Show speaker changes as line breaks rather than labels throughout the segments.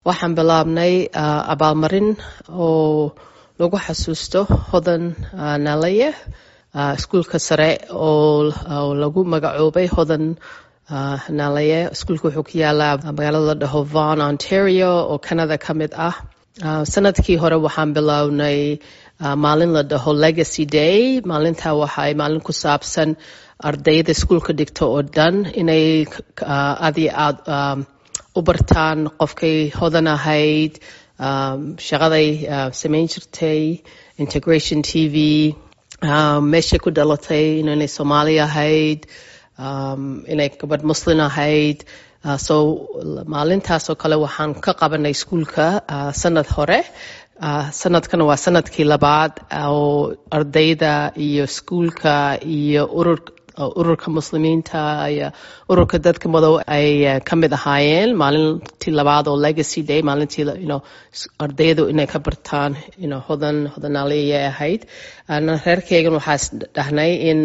waxaan bilaabnay abaalmarin oo lagu xasuusto hodan naleye iskuulka sare oo lagu magacoobay hodan naleye iskuulka wuxuu ku yaalaa magaalada la dhaho von ontario oo canada ka mid ah sanadkii hore waxaan bilownay maalin la dhaho legacy day maalintaa waxaay maalin ku saabsan ardayda iskuulka dhigto oo dhan inay aad iyo aad u bartaan qofkay hodan ahayd shaqaday samayn jirtay integration t v meeshay ku dhalatay inay soomaali ahayd inay gabadh muslin ahayd so maalintaasoo kale waxaan ka qabanay iskuulka sanad hore sanadkan waa sanadkii labaad oo ardayda iyo iskuulka iyo urur ururka muslimiinta iyo ururka dadka madow ay ka mid ahaayeen maalintii labaad oo legacy day maalintii ardaydu inay ka bartaan hodan hodanaaliyay ahayd reerkeygan waxaas dhahnay in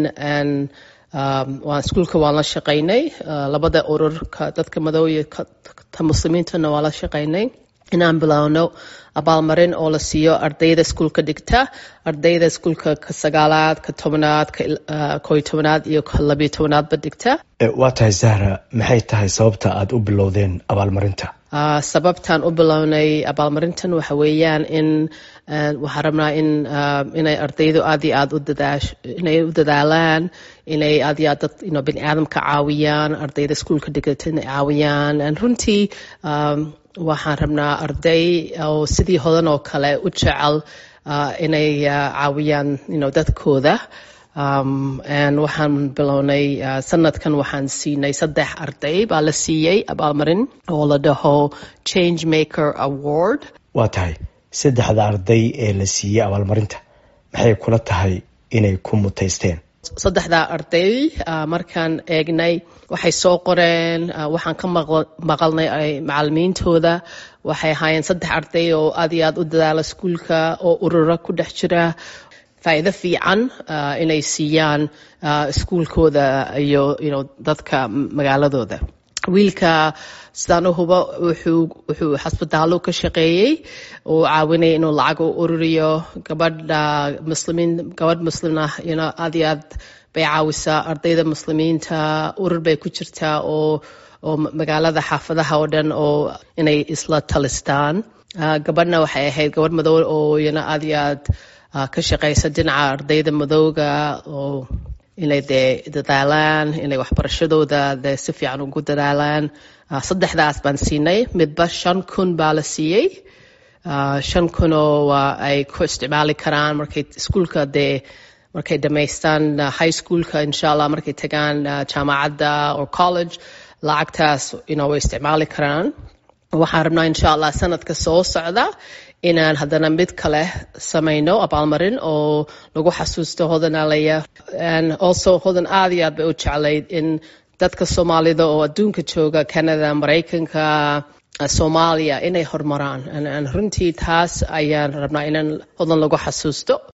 waan iskuulka waan la shaqaynay labada ururka dadka madow iyo ta muslimiintana waan la shaqaynay inaan bilowno abaalmarin oo la siiyo ardayda iskuulka dhigta ardayda iskuulka ka sagaalaad ka tobanaad koy tobanaad iyo labiyo tobanaadba dhigta
waa tahay zahra maxay tahay sababta aada u bilowdeen abaalmarinta
sababtaan u bilownay abaalmarintan waxa weeyaan in waxaan rabnaa in inay ardaydu aad iyo aad inay u dadaalaan inay aad iyo aad dad bini aadamka caawiyaan ardayda iskuulka dhigata inay caawiyaan runtii waxaan rabnaa arday oo sidii hodan oo kale u jecel inay caawiyaan dadkooda waxaan bilownay sanadkan waxaan siinay saddex arday baa la siiyey abaalmarin oo la dhaho change maker award
waa tahay saddexda arday ee la siiyey abaalmarinta maxay kula tahay inay ku mutaysteen
saddexdaa arday markaan eegnay waxay soo qoreen waxaan ka maqalnay macalimiintooda waxay ahaayeen saddex arday oo aad iyo aad u dadaala iskuulka oo urura ku dhex jira faa'iido fiican inay siiyaan iskuulkooda iyo dadka magaaladooda wiilka sidaan u hubo wuxuu xasbitaallo ka shaqeeyey uu caawinaya inuu lacag u ururiyo gabadha muslimiin gabadh muslim ah aad iyo aad bay caawisaa ardayda muslimiinta urur bay ku jirtaa oo oo magaalada xaafadaha oo dhan oo inay isla talistaan gabadhna waxay ahayd gabadh madow oo iyana aad iyo aad ka shaqeysa dhinaca ardayda madowga oo inay dee dadaalaan inay waxbarashadooda dee si fiican ugu dadaalaan saddexdaas baan siinay midba shan kun baa la siiyey shan kunoo ay ku isticmaali karaan markay iskuulka dee markay dhamaystaan high schoolka insha allah markay tagaan jaamacadda or college lacagtaas way isticmaali karaan waxaan rabnaa insha allah sanadka soo socda inaan haddana mid kale samayno abaalmarin oo lagu xasuusto hodanaalaya also hodan aad iyo aad bay u jeclayd in dadka soomaalida oo adduunka jooga canada maraykanka soomaaliya inay horumaraan runtii taas ayaan rabnaa inaan hodan lagu xasuusto